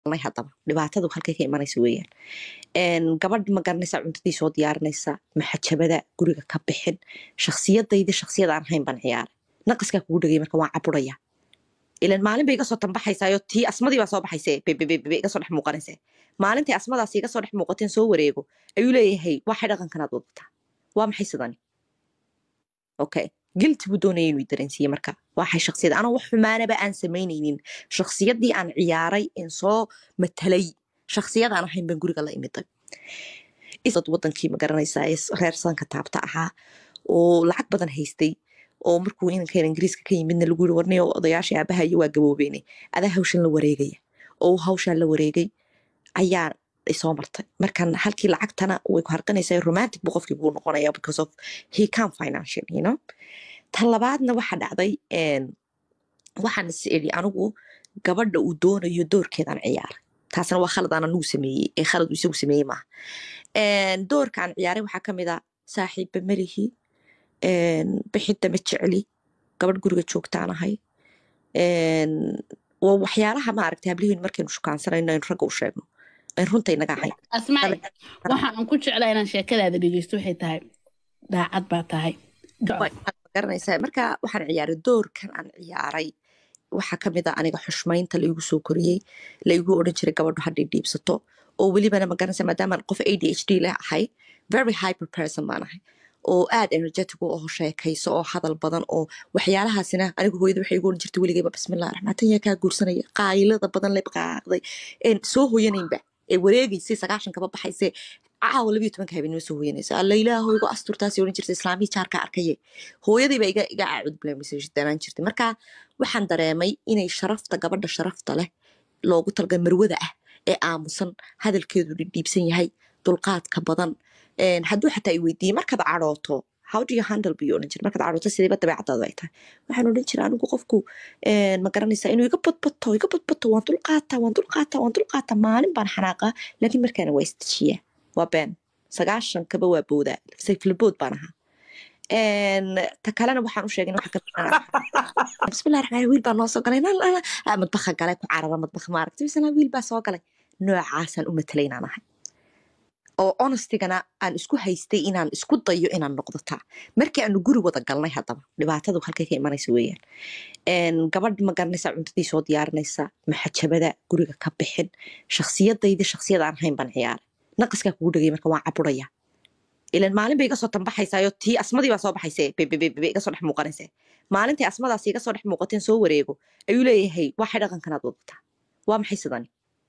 galnay haddaba dhibaatadu halkay ka imanaysa weeyaan gabadh ma garanaysa cuntadii soo diyaarinaysa maxajabada guriga ka bixin shaksiyadaydi shaksiyad aan ahayn baan ciyaaray naqaskaa kugu dhegay marka waan caburaya ilan maalin bay iga soo tambaxaysaayo tii asmadii baa soo baxayse bebebebe iga soo dhex muuqanayse maalintai asmadaas iga soo dhex muuqateen soo wareego ayuu leeyahay waxay dhaqankanaad wadataa waa maxay sidani okay gilti buu doonaya inuu dareensiiye marka waxay shaksiyad anoo wax xumaanaba aan samaynaynin shaksiyadii aan ciyaaray in soo matalay shaksiyad aan ahayn baan guriga la imiday dad wadankii ma garanaysaa ee reer sanka taabta ahaa oo lacag badan haystay oo markuu inankan ingiriiska ka yimidna lagu yiri warniyo odayaashii aabahayo waa gaboobeene adaa hawshan la wareegaya oo hawshaan la wareegay ayaa isoo martay markan halkii lacagtana way ku harqanaysaa romantic buu qofkii buu noqonaya because of he can financial you know tan labaadna waxa dhacday waxaan is iri anigu gabadha uu doonayo doorkeedaan ciyaaray taasna waa khalad aan anigu sameeyey ee khalad uu isagu sameeyey maaha doorka aan ciyaaray waxaa kamid a saaxiibba melihi bixidda ma jecli gabadh guriga joogtaan ahay waa waxyaalaha maaragtay hablihiin markaynu shukaansanayno aynu ragga u sheegno ayn runta inaga ahayn asmaa'i waxa aan ku jeclaa inaan sheekadaada dhegeysto waxay tahay daacad baa tahay garanaysaa marka waxaan ciyaaray doorkan aan ciyaaray waxaa kamid a aniga xushmaynta laigu soo koriyey laigu odhan jiray gabadhu hadday dhiibsato oo welibana magaranaysa maadaamaan qof a d h d leh ahay very hyper person baan ahay oo aad energetic oo sheekayso oo hadal badan oo waxyaalahaasina anigu hooyada waxay igu oran jirtay weligayba bismillah raxmaatan yaa kaa guursanaya qaayilada badan le qaaqday soo hooyanaynba ee wareegaysay sagaashan kaba baxaysay caawa labiyo tobanka habeenimo soo hooyanaysa alla ilaaho igu asturtaasi oran jirtay islaamii jaarka arkaye hooyadayba iga iga aacud bilaamisdanaan jirtay marka waxaan dareemay inay sharafta gabadha sharafta leh loogu talgalay marwada ah ee aamusan hadalkeedu dhidhiibsan yahay dulqaadka badan hadduu xataa i weydiiyey markaad cadhooto how do you handle buu odhan jira markaad cadhooto sidayba dabeecadaadu ay tahay waxaan odhan jira anigu qofku ma garanaysaa inuu iga badbato iga badbato waan dulqaataa waan dulqaataa waan dulqaataa maalin baan xanaaqaa laakiin markaana waa istajiyaa waa been sagaashan kaba waa boodaa sayflabood baan ahaa ta kalena waxaan u sheegay bismillahi raxmaan wiil baa noo soo galay madbaha galay ku carara madbaha maaragtay bismillah wiil baa soo galay noocaasaan u matalay inaan ahay oo honestigana aan isku haystay inaan isku dayo inaan noqdo taa markii aanu guri wada galnay haddaba dhibaatadu halkay ka imanaysa weeyaan gabadh ma garanaysa cuntadii soo diyaarinaysa maxajabada guriga ka bixin shaksiyadaydi shaksiyad aan ahayn baan ciyaaray naqaskaa kugu dhegay marka waan caburaya ilan maalin bay iga soo tambaxaysaayo tii asmadii baa soo baxayse bebebebe iga soo dhex muuqanayse maalintai asmadaas iga soo dhex muuqateen soo wareego ayuu leeyahay waxay dhaqankanaad wadataa waa maxay sidani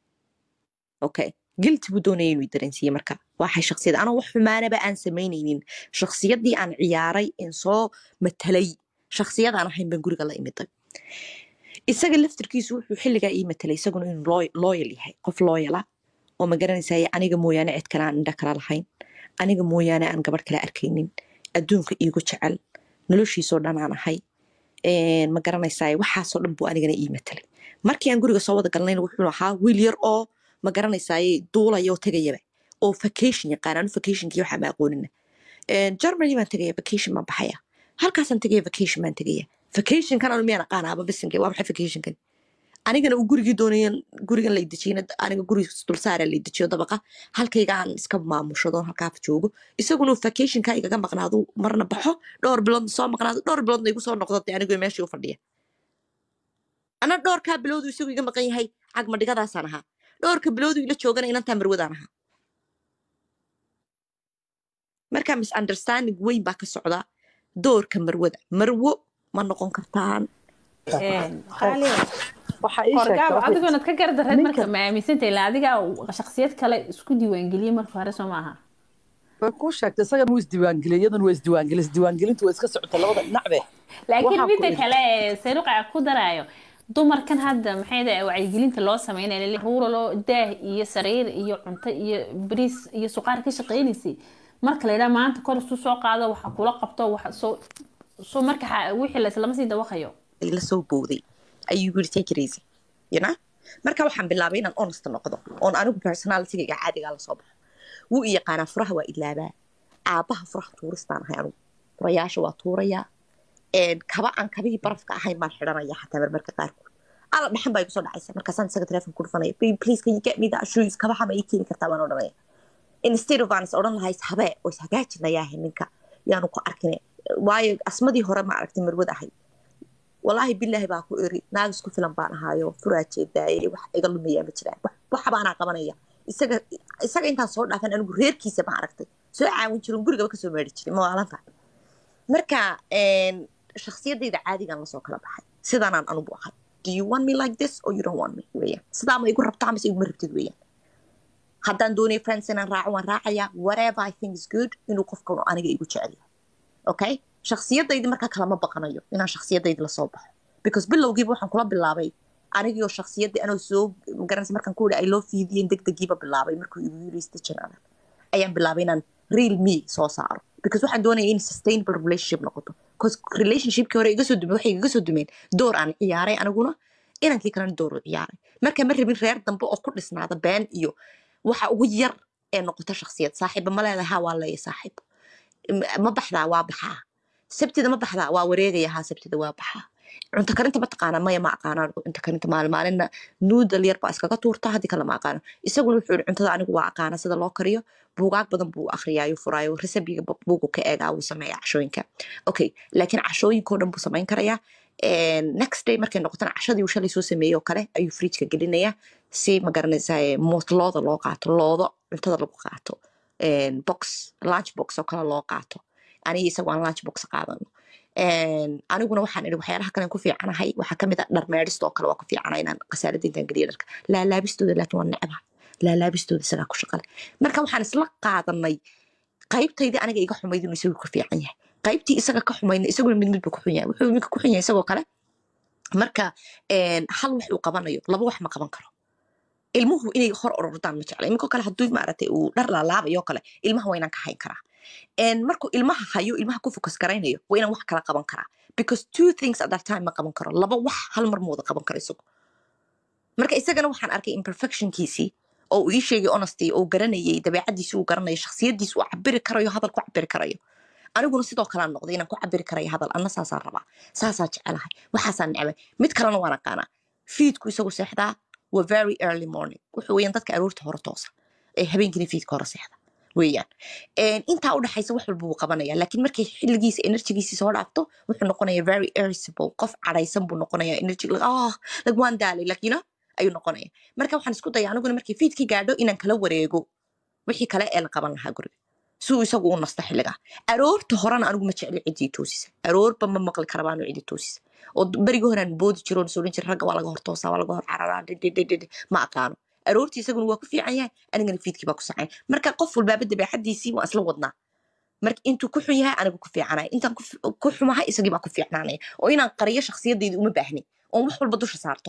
okay gilti buu doonaya inuu dareensiiye marka waxay shaksiyad anoo wax xumaanaba aan samaynaynin shaksiyadii aan ciyaaray in soo matalay shaksiyad aan ahayn baan guriga la imiday isaga laftirkiisu wuxuu xilligaa ii matalay isaguna inuu looyal yahay qof looyala oo ma garanaysaye aniga mooyaane cid kale aan indha kala lahayn aniga mooyaane aan gabadh kale arkaynin adduunka iigu jecel noloshiisoo dhan aan ahay ma garanaysaye waxaasoo dhan buu anigana ii matalay markii aan guriga soo wada galnayna wuxuu ahaa wiil yar oo ma garanaysaye duulaya oo tegayaba oo vacation yaqaan anu vacationkii waxaa ma aqoonina germany baan tegaya vacation baan baxaya halkaasaan tegaya vacation baan tegaya vacationkan anu miyaan aqaanaaba bisinke waa maxay vacationkan anigana uu gurigii doonaya gurigan lay dejiyna aniga guri dulsaara lay dejiyo dabaqa halkayga aan iska maamushado halkaaf joogo isaguna vacationka igaga maqnaado marna baxo dhowr bilood soo maqnaado dhowr biloodna igu soo noqdo dee anigu meeshii u fadhiya ana dhowrkaa biloodu isagu iga maqan yahay cagmadhigadaasaan ahaa dhowrka biloodu ila joogana inantaa marwadaan ahaa marka misunderstanding weyn baa ka socda doorka marwada marwo ma noqon kartaan horgaab adigoonad ka gardareed marka ma aaminsanta ilaa adigaa shaksiyad kale isku diiwaangeliyey marka hore soo maaha way kuu sheegtay isagan wuu isdiiwaangeliyay iyadan waa isdiiwaangeliyay isdiiwaangelintu waa iska socota labada dhinacbe laakiin midda kale sayruqa ku daraayo dumarkan hadda maxay dahay wacyigelinta loo sameynaya ruura loo daah iyo sariir iyo cunto iyo bariis iyo suqaar ka shaqeynaysay marka la yidhaha maanta kor isu soo qaado waxa kula qabto waxa soo soo marka wixii la islama sii dawaqayo la soo booday ayuu yiri take it easy you know marka waxaan bilaabay inaan honest noqdo oon anigu personalitygayga caadigaa lasoo baxo wuu i yaqaanaa furaha waa idlaabaa aabaha furaha tuuristaan ahay anigu furayaasha waa tuurayaa kaba aan kabihii barafka ahayn baan xidhanaya xataa marmarka qaarkood ala dhaxan baa igu soo dhacaysa markaasaan isaga telefoon ku dhufanaya "Babe, please can you get me that shoes kabaha ma ii keeni kartaa baan odhanaya instead of aan is odhan lahay habee oo is hagaajinayaahe ninka yaanu ku arkine waayo asmadii hore ma aragtay marwad ahay walaahi bilaahi baa ku iri naag isku filan baan ahaayo furaa jeedaaye wax iga lumayaa ma jiraan wax- waxa baanaa qabanaya isaga isaga intaan soo dhaafan anigu reerkiisa baan aragtay soo caawin jirin gurigaba kasoo meeri jiray mawaalanta marka een, shakhsiyadayda caadigan lasoo kala baxay sidaanaan anugu ahay do you want me like this or you don't want me weeyaan sidaa ma igu rabtaa mise iguma rabtid weeyaan haddaan doonay friends inaan raaco waan raacayaa whatever i think is good inuu qofkan aniga igu jecel yahay okay shakhsiyadaydi markaa kalama baqanayo inaan shakhsiyadaydi lasoo baxo because bilowgiiba waxaan kula bilaabay anigio shakhsiyadii anoo soo magaranaysa markaan ku i loo fiidiyen degdegiiba bilaabay markuu igu yiri station adag ayaan bilaabay inaan real me soo saaro because waxaan doonaya in sustainable relationship noqoto because relationshipkii hore iga soo dumeen waxay iga soo dumeen door aan ciyaaray aniguna inankii kalena door u ciyaaray marka ma rabin reer dambe oo ku dhisnaada been iyo waxa ugu yar ee noqota shakhsiyad saaxiiba ma leedahay ha waa leeya saaxiib M- ma baxdaa waa baxaa sabtida ma baxdaa waa wareegaya haa sabtida waa baxaa cunto karinta ma taqaanaa maya ma aqaanaan cunto karinta maalin maalinna nuudal yar baa iskaga tuurta haddii kale ma aqaano isaguna wuxuu yihi cuntada anigu waa aqaana sida loo kariyo buugaag badan buu akhriyaayo furaayo resabiga buugu ka eegaa wuu sameeyaa cashooyinka okay laakiin cashooyinkoo dhan buu samayn karayaa And next day markay noqotana cashadii uu shalay soo sameeyey oo kale ayuu fridgeka gelinayaa si magaranaysaa moot looda loo qaato loodo cuntada lagu qaato And box lunch box oo kale loo qaato aniga isagu aan lunch box qaadano And aniguna waxaan idhi waxyaalaha kale aan ku fiicanahay waxaa kamid a dhar meedhista oo kale waa ku fiicana inaan khasaaradda intaan geliya dharka laalaabistooda laakiin waa necba laalaabistooda isagaa ku shaqale marka waxaan isla qaadanay qaybtaydii aniga iga xumayd inuu isagu ka fiican yahay qaybtii isaga ka xumayna isaguna mid mid buu ku xun yahay wuxuu midka ku xun yahay isagoo kale marka een, hal wax uu qabanayo laba wax ma qaban karo ilmuhu inay hor orordaan ma jecla iminkoo kale hadduu maaragtay uu dhar laalaabayo oo kale ilmaha waa inaan ka hayn karaa And markuu ilmaha hayo ilmaha ku focus garaynayo waa inaan wax kala qaban karaa because two things at that time ma qaban karo laba wax hal mar ma wada qaban karo isagu marka isagana waxaan arkay imperfectionkiisii oo uu ii sheegay honesty oo garanayay dabeecadiisi uu garanayo shakhsiyadiisi uu cabiri karayo hadal ku cabiri karayo aniguna sidoo kale aan noqday inaan ku cabiri karayo hadal anna saasaan rabaa saasaa jecelahay waxaasaan necbay mid kalena waan aqaanaa fiidku isagu seexdaa waa very early morning wuxuu weeyaan dadka aroorta hore toosa ee habeenkina fiidka hore seexda weeyaan Een, intaa udhexaysa wax walba wuu qabanaya laakiin markay xilligiisa energigiisa soo dhaafto wuxuu noqonaya very irritable qof cadhaysan buu noqonaya energy like, oh, like waan daalay like, you know, ayuu noqonaya marka waxaan isku daya aniguna markay fiidkii gaadho inaan kala wareego wixii kale ee la qaban lahaa guriga si uu isagu u nasto xilligaa aroorta horena anigu ma jecli ciddii toosisa aroorba ma maqli kara baanu ciddi toosisa oo berigi horaan boodi jiro oo soo jira ragga waa laga hor toosaa waa laga hor cararaa dhidhidhidhidhi ma aqaano aroortii isaguna waa ku fiican yahay anigana fiidkii baa ku sacayn marka qof walbaaba dabeecadiisii waan isla wadnaa marka intuu ku xun yahay anigu ku fiicanaya intaan ku fi- ku xumahay isagii baa ku fiicnaanaya oo inaan qariyo shakhsiyadayda uma baahni oon wax walba dusha saarto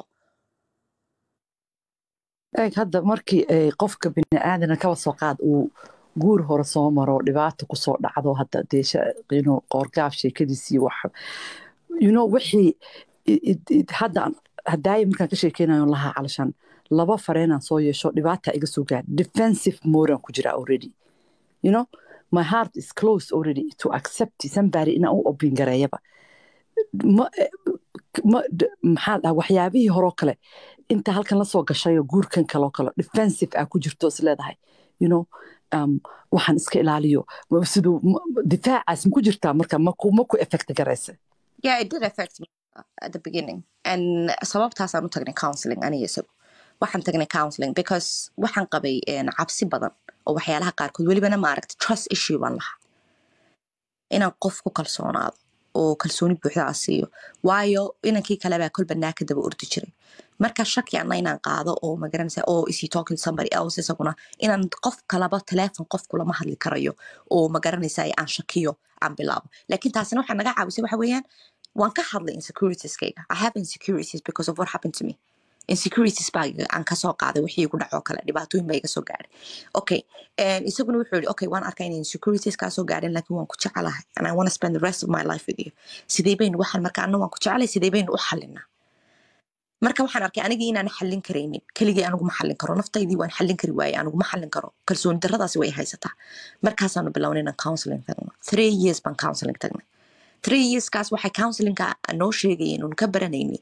eeg hadda markii ay qofka bini aadana kaba soo qaad uu guur hore soo maro dhibaato kusoo dhacdo hadda dee sha- you know, qoorgaaf sheekadiisii wax you know wixii i- i- i- hadda aan- haddaaya markaan ka sheekeynayo lahaa calashan laba fareenaan soo yeesho dhibaata iga soo gaadh defensive moran ku jira already you know my heart is closed already to accept somebody inaan u obin gareeyaba ma ma d- maxaa dhaha waxyaabihii horoo kale inta halkan la soo gashayo guurkan kaloo kale defensive aa ku jirto is leedahay you know um, waxaan iska ilaaliyo ma- siduu ma- difaacaas maku jirtaa marka maku maku effect garaysa Yeah, it did affect me at the beginning. And sababtaasaan u tagnay counseling aniga isagu. Waxaan tagnay counseling because waxaan qabay een, cabsi badan oo waxyaalaha qaarkood welibana ma aragta trust issue baan lahaa. Inaan qof ku kalsoonaado oo kalsooni buuxda aan siiyo. Waayo inankii kale baa kolba naa ka daba ordi jiray. Marka shaki anna inaan qaado oo magaranaysa oo is he talking to somebody else isaguna inaan qof kalaba teleefon qof kulama hadli karayo oo magaranaysa aan shakiyo aan bilaabo. Laakiin taasina waxaa naga caawisay waxa weeyaan waan ka hadlay insecuritieskayga i have insecurities because of what happened to me insecurities baa iga- aan kasoo qaaday wixii igu dhacoo kale dhibaatooyin baa iga soo gaadhay okay and isaguna wuxuu yihi okay waan arkaa inay insecurities kaa soo gaadheen laakiin waan ku jecelahay and i want to spend the rest of my life with you sidee baynu waxaan marka anna waan ku jecelay sidee baynu u xalinaa marka waxaan arkay anigii inaan xallin karaynin keligii anigu ma xallin karo naftaydii waan xallin kari waaye anigu ma xallin karo kalsooni darradaasi way haysataa markaasaanu bilownay inaan counseling tagno three years baan counseling tagnay three yearskaas waxay counselingka noo sheegayeen uun ka baranaynay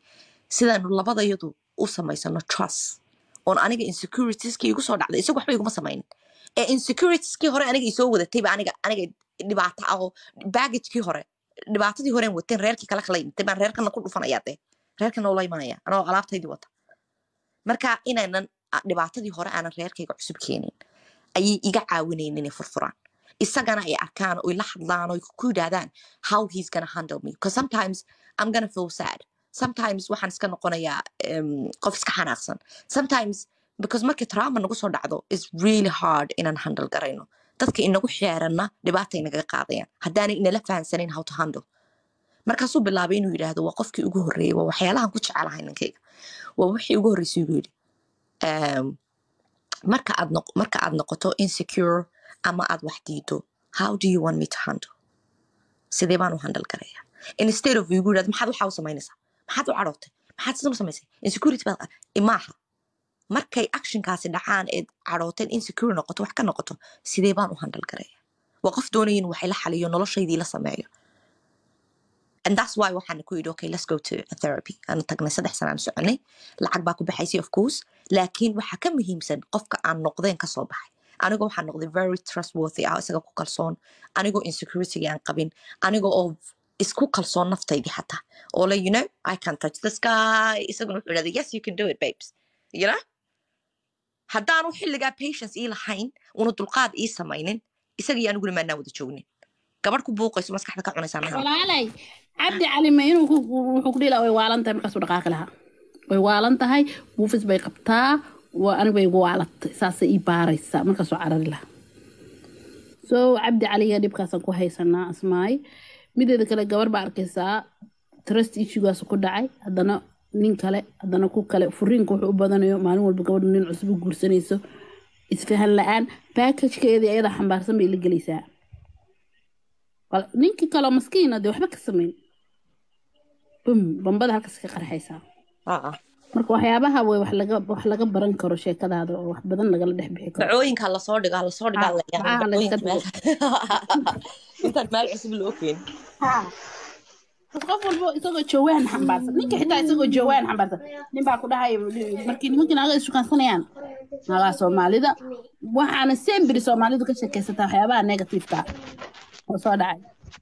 sidaanu labadayadu u samaysano trust oon aniga insecuritieskii igu soo dhacday isagu waxba iguma samaynin ee insecuritieskii hore aniga isoo wadatayba aniga aniga dhibaato ah oo baggagekii hore dhibaatadii horeen wateen reerkii kala kala yimid baan reerkana ku dhufanayaa dee reerkana ula imanaya anoo alaabtaydii wata marka inaynan a- dhibaatadii hore aanan reerkayga cusub keenin ayay iga caawinayeen inay furfuraan isagana ay arkaan oy la hadlaan oy ku yidhaahdaan how he's gonna handle me because sometimes i'm gonna feel sad sometimes waxaan iska noqonayaa um, qof iska xanaaqsan sometimes because markii trauma nagu soo dhacdo is really hard inaan handle garayno dadka inagu xeeranna dhibaata inagaga qaadayaan haddaanay inala fahansanin how to handle markaasuu bilaabay inuu yidhaahdo waa qofkii ugu horreeyey waa waxyaalahan ku jecelahay ninkayga waa wixii ugu horreysay inuu yidhi um, marka aad noq- marka aad noqoto insecure ama aad wax diido how do you want me to handle sidee baan u handle garaya instead of igu yidhahdo maxaad waxaa u samaynaysaa maxaad u cadhootay maxaad sidan u samaysay insecurity baad qa- maaha markay actionkaasi dhacaan eed cadhooteen insecure noqoto wax ka noqoto sidee baan u handle garaya waa qof doonaya inuu wax ila xaliyo noloshaydii la sameeyo and that's why waxaan ku yidhi okay let's go to a therapy aan tagnay saddex sanaan soconay lacag baa ku baxaysay of course laakiin waxaa ka muhiimsan qofka aan noqdeen kasoo baxay anigoo waxaan noqday very trustworthy ah isaga ku kalsoon anigoo insecurity aan qabin anigoo oo isku kalsoon naftaydii xataa oo le you know i can touch the sky isaguna wuxuu idhahda yes you can do it babes you know haddaanu xilligaa patience ii lahayn una dulqaad ii samaynin isagii aniguna maanaa wada joognin gabadh ku buuqayso maskaxda ka cunaysaa maha walaalay cabdi cali ma inuu ku- ku- wuxuu ku dhihi lahaa way waalan tahay markaasuu dhaqaaqi lahaa way waalan tahay buufis bay qabtaa waa aniga bay igu waalatay saasay ii baaraysaa markaasuu carari lahaa so cabdi caliga dhibkaasaan ku haysanaa asmaay mideeda kale gabar baa arkaysaa trust issuegaas ku dhacay haddana nin kale haddana ku kale furiinka wuxuu u badanayo maalin walba gabadhu nin cusub u guursanayso isfahan la-aan baakajkeedii ayadaa xambaarsan bay la gelaysaa Wal- ninkii kaloo maskiina dee waxba ka samayn bum bambada halkaas ka qarxaysaa Ah, ah. marka waxyaabaha way wax laga wax laga baran karo sheekadaada oo wax badan lagala dhex bixi karo dacooyinka lasoo dhigaa lasoo dhigaa Ah, la yaqaan ah, la iska dacooyinka meel intaan meel cusub loo keenin Bas qof walbo isagoo jawaan xambaarsan ninka xitaa isagoo jawaan xambaarsan nin baa ku dhahaya markii nimankii naaga ishukaansanayaan nagaa soomaalida waxaana sembiri soomaalidu ka sheekaysataa waxyaabaha negativeka oo soo dhacay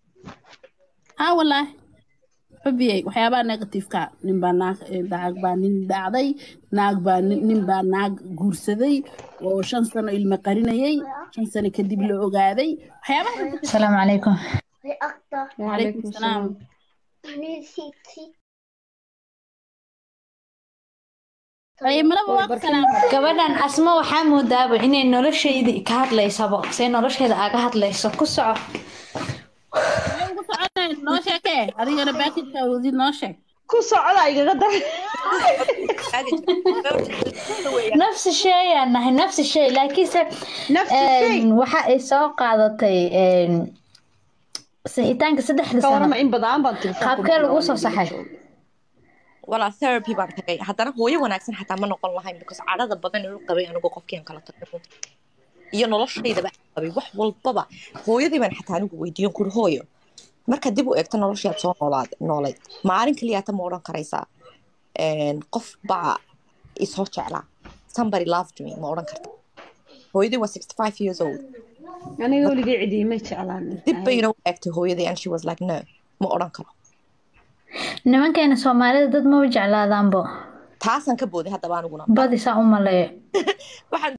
haa walaahi xubiyey waxyaabaha negativeka nin baa naag eh, naag baa nin dhacday naag baa nin nin baa naag guursaday oo shan sano ilmo qarinayay shan sano kadib la ogaaday waxyaabaha السلام عليكم calaykum salaam Ay, malaba waa ku salaam gabadhan asma waxaa moodaaba inay noloshayda ka hadlaysaba say nolosheeda aga hadlayso ku soco ugu soconayn noo sheekee adigana baakidka wadid noo sheeg ku socda igaga dar nafsi sheeyaan nahay nafsi shay laakiinse nafsi shay een, waxa ay soo qaadatay een, sixitaanka saddexda ka sano warama in badan baan tiri qaabkee lagu soo saxay walaa therapy baan tagay haddana hooyo wanaagsan xataa ma noqon lahayn because cadhada badan inuu qabay anigoo qofkii aan kala tagay runta iyo noloshaydaba aan qabay wax walbaba hooyadii baan xataa anigu weydiiyon kuri hooyo marka dib u eegto noloshii aad soo noolaad noolayd maalin kaliyaata ma odhan karaysaa een, qof baa isoo jeclaa somebody loved me ma odhan karta hooyadii waa sixty five years old aniga weligay cidiimay jeclaan dib bayna u eegtay hooyadii and she was like no ma odhan karo nimankeena soomaalida dad maba jeclaadaanbo taasaan ka booday haddaba aniguna badi saa u maleeyo waxaan